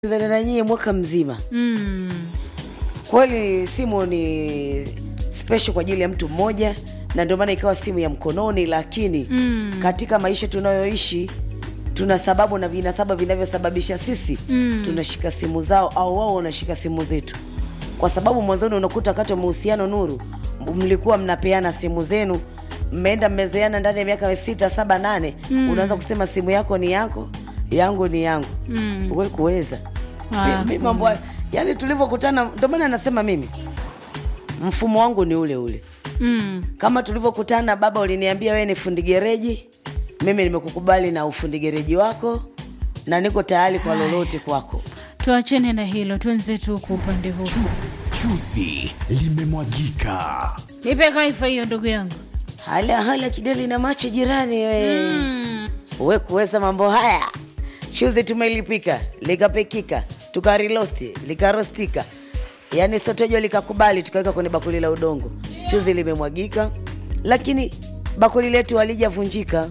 Zana na nyie mwaka mzima. Mm. Kweli simu ni special kwa ajili ya mtu mmoja, na ndio maana ikawa simu ya mkononi, lakini Mm. katika maisha tunayoishi tuna sababu na vinasaba vinavyosababisha sisi Mm. tunashika simu zao au wao wanashika simu zetu, kwa sababu mwanzoni unakuta wakati wa mahusiano Nuru, mlikuwa mnapeana simu zenu, mmeenda mmezoeana ndani ya miaka sita saba nane, unaanza kusema simu yako ni yako, yangu ni yangu Mm. we kuweza Ah, mi mambo hayo- yani tulivyokutana, ndio maana nasema mimi mfumo wangu ni ule ule Mm. kama tulivyokutana. Baba uliniambia wewe ni fundi gereji, mimi nimekukubali na ufundi gereji wako na niko tayari kwa lolote kwako. Tuachene na hilo, tuenze tu kwa upande huu. Chuzi limemwagika. Nipe kaifa hiyo ndugu yangu. Hala hala kideli na macho jirani we, Mm. we kuweza mambo haya. Chuzi tumelipika likapikika, tukarilosti likarostika, yaani sotojo likakubali, tukaweka kwenye bakuli la udongo. Chuzi limemwagika, lakini bakuli letu halijavunjika.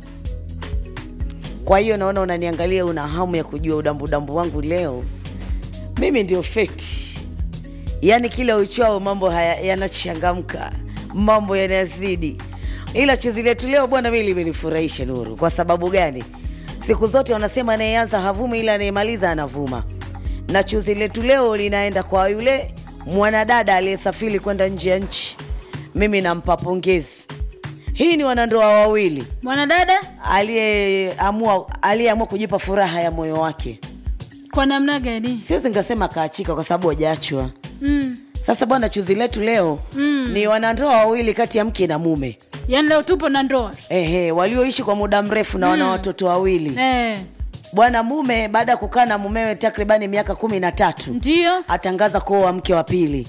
Kwa hiyo naona unaniangalia, una hamu ya kujua udambu udambu wangu leo. Mimi ndio feti, yaani kila uchao mambo haya yanachangamka, mambo yanazidi. Ila chuzi letu leo bwana, mimi limenifurahisha Nuru. Kwa sababu gani? Siku zote wanasema anayeanza havumi, ila anayemaliza anavuma. Na chuzi letu leo linaenda kwa yule mwanadada aliyesafiri kwenda nje ya nchi. Mimi nampa pongezi. Hii ni wanandoa wawili Mwanadada aliyeamua aliyeamua kujipa furaha ya moyo wake. kwa namna gani? Siwezi nikasema kaachika kwa sababu hajaachwa. Mm. Sasa bwana, chuzi letu leo Mm. ni wanandoa wawili kati ya mke na mume Yaani leo tupo na ndoa. ehe, walioishi kwa muda mrefu na wana watoto wawili. Eh. Bwana mume baada ya kukaa na mumewe takribani miaka kumi na tatu Ndio. atangaza kuoa mke wa pili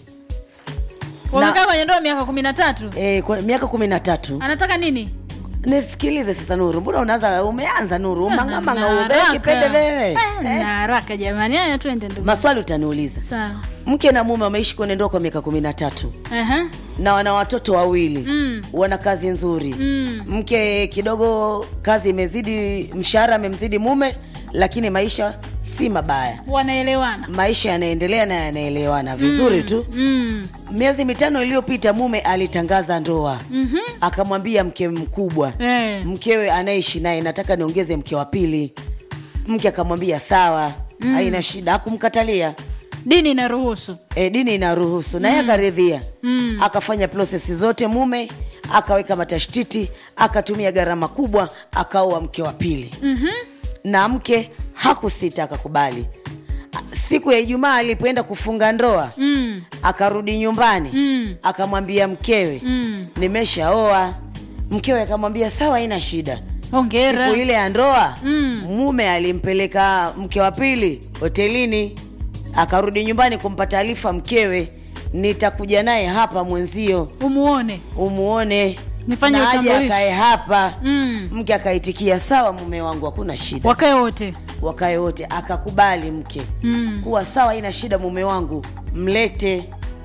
Wamekaa kwenye ndoa miaka kumi na tatu. e, kwa miaka kumi na tatu. Anataka nini? Nisikilize sasa Nuru, mbona unaanza umeanza Nuru Na mangamanga haraka. ubekipende wewe Eh, na haraka jamani. Haya twende ndugu. maswali utaniuliza. Sawa. Mke na mume wameishi kwenye ndoa kwa miaka kumi na tatu Aha. na wana watoto wawili Mm. wana kazi nzuri Mm. mke kidogo kazi imezidi mshahara amemzidi mume lakini maisha si mabaya Wanaelewana. maisha yanaendelea na yanaelewana vizuri tu Mm. miezi mitano iliyopita mume alitangaza ndoa Mhm. akamwambia mke mkubwa Eh. mkewe anaishi naye nataka niongeze mke wa pili mke akamwambia sawa haina shida hakumkatalia Dini inaruhusu. e, dini inaruhusu naye akaridhia Mm. akafanya prosesi zote mume akaweka matashtiti akatumia gharama kubwa akaoa mke wa pili Mhm. na mke hakusita akakubali siku ya ijumaa alipoenda kufunga ndoa Mm. akarudi nyumbani Mm. akamwambia mkewe Mm. nimeshaoa mkewe akamwambia sawa haina shida Hongera. siku ile ya ndoa Mm. mume alimpeleka mke wa pili hotelini akarudi nyumbani kumpa taarifa mkewe nitakuja naye hapa mwenzio Umuone. umuone Nifanye na aje utambulisho. akae hapa Mm. mke akaitikia sawa mume wangu hakuna shida Wakae wote. wakae wote akakubali mke Mm. kuwa sawa ina shida mume wangu mlete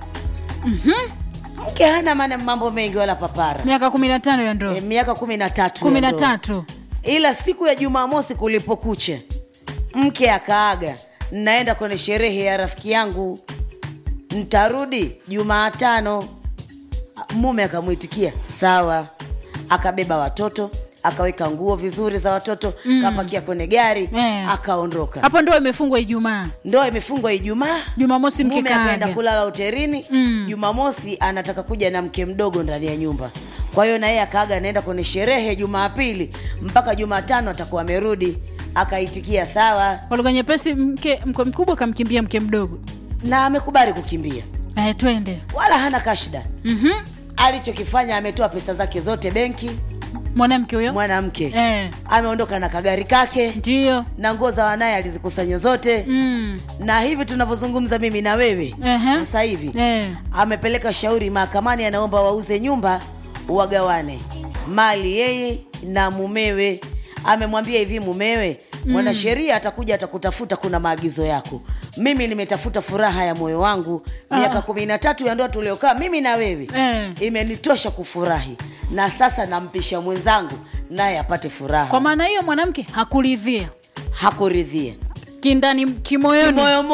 mke hana maana mambo mengi wala papara Miaka kumi na tano ya ndoa. e, miaka kumi na tatu Kumi ya na ndoa. tatu. ila siku ya jumamosi kulipokucha mke akaaga naenda kwenye sherehe ya rafiki yangu ntarudi jumaatano mume akamwitikia sawa akabeba watoto akaweka nguo vizuri za watoto mm. kapakia kwenye gari Eh. akaondoka Hapo ndoa imefungwa Ijumaa. ndoa imefungwa ijumaa Jumamosi mke mume akaenda kaaga. kulala hotelini Mm. jumamosi anataka kuja na mke mdogo ndani ya nyumba kwa hiyo na yeye akaaga anaenda kwenye sherehe jumapili mpaka jumatano atakuwa amerudi akaitikia sawa Kwa lugha nyepesi, mke mke mkubwa kamkimbia mke mdogo. na amekubali kukimbia Eh, twende. wala hana kashida Mhm. alichokifanya ametoa pesa zake zote benki Mwanamke huyo. mwanamke Eh. ameondoka na kagari kake Ndio. na nguo za wanaye alizikusanya zote Mm. na hivi tunavyozungumza mimi na wewe Ehe. sasa hivi Eh. amepeleka shauri mahakamani, anaomba wauze nyumba wagawane mali yeye na mumewe. Amemwambia hivi mumewe, mwanasheria atakuja atakutafuta, kuna maagizo yako. Mimi nimetafuta furaha ya moyo wangu miaka kumi na tatu ya ndoa tuliokaa mimi na wewe Eh. imenitosha kufurahi, na sasa nampisha mwenzangu naye apate furaha. Kwa maana hiyo mwanamke hakuridhia. Hakuridhia kindani kimoyoni moyo